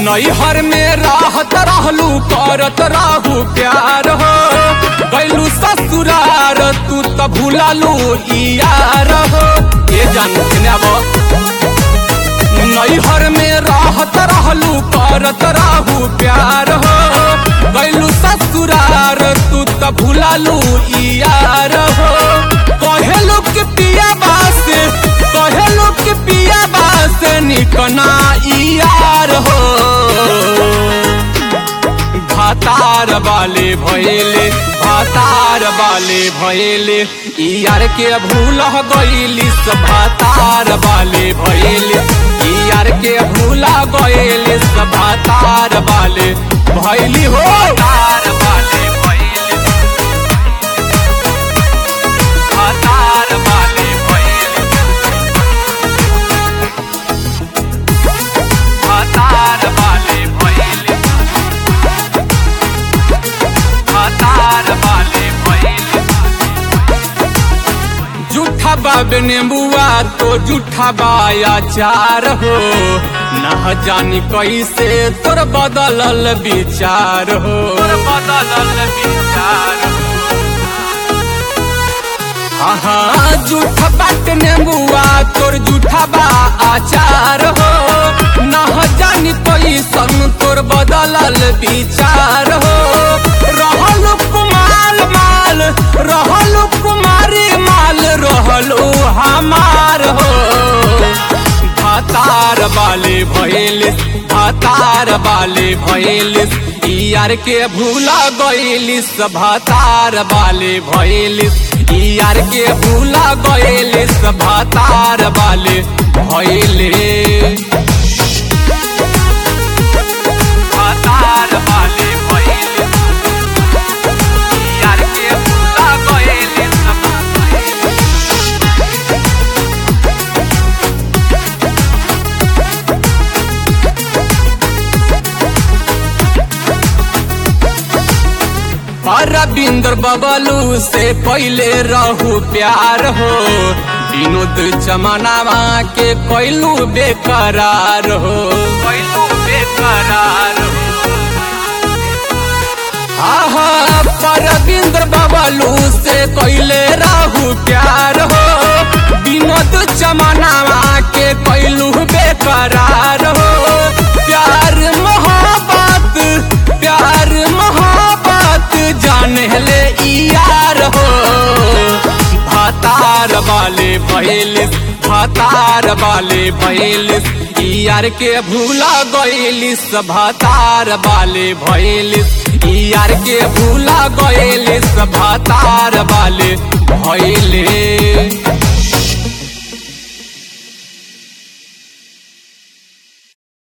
नैहर में राहत रहलू करत रहू प्यार हो गैलू ससुरार तू त भूलालू यार हो ये जान अब नैहर में राहत रहलू करत रहू प्यार हो गैलू ससुरार तू त भूलालू यार हो कहेलू कि पिया बास कहेलू कि पिया बास निकना यार हो भातार वाले भैले भातार वाले भैले यार के भूल गईली भातार वाले भैले यार के भूला गईली भातार वाले भैली हो तार वाले भैले भातार वाले भैले भातार वाले भैले भातार वाले भैले जूठा बाबे नेबुआ तो जूठा बाया चार हो न जानी कैसे तोर बदलल विचार हो तोर बदलल विचार हाँ जूठा बाट नेबुआ तोर जूठा बा आचार हो न जानी कैसन तोर बदलल विचार हो रहल कुमाल माल रहल कुमारी माल रहलो हमार हो भातार वाले भैलिस भातार वाले भैलिस यार के भूला गईलिस भातार वाले भैलिस यार के भूला गईलिस भातार वाले भैले भातार वाले भैलिस यार के भूला गईलिस अरविंदर बबलू से पहले रहू प्यार हो विनोद जमानावा के कैलू बेकरार हो कैलू बेकरार हो आहा परविंदर बबलू से कैले रहू प्यार हो विनोद जमानावा के कैलू बेकरार हो प्यार मोहब्बत प्यार मोहब्बत जाने ले यार हो भातार वाले भैलिस भातार वाले भैलिस यार के भूला गईलिस भातार वाले भैलिस यार के भूला गईलिस भातार वाले भैले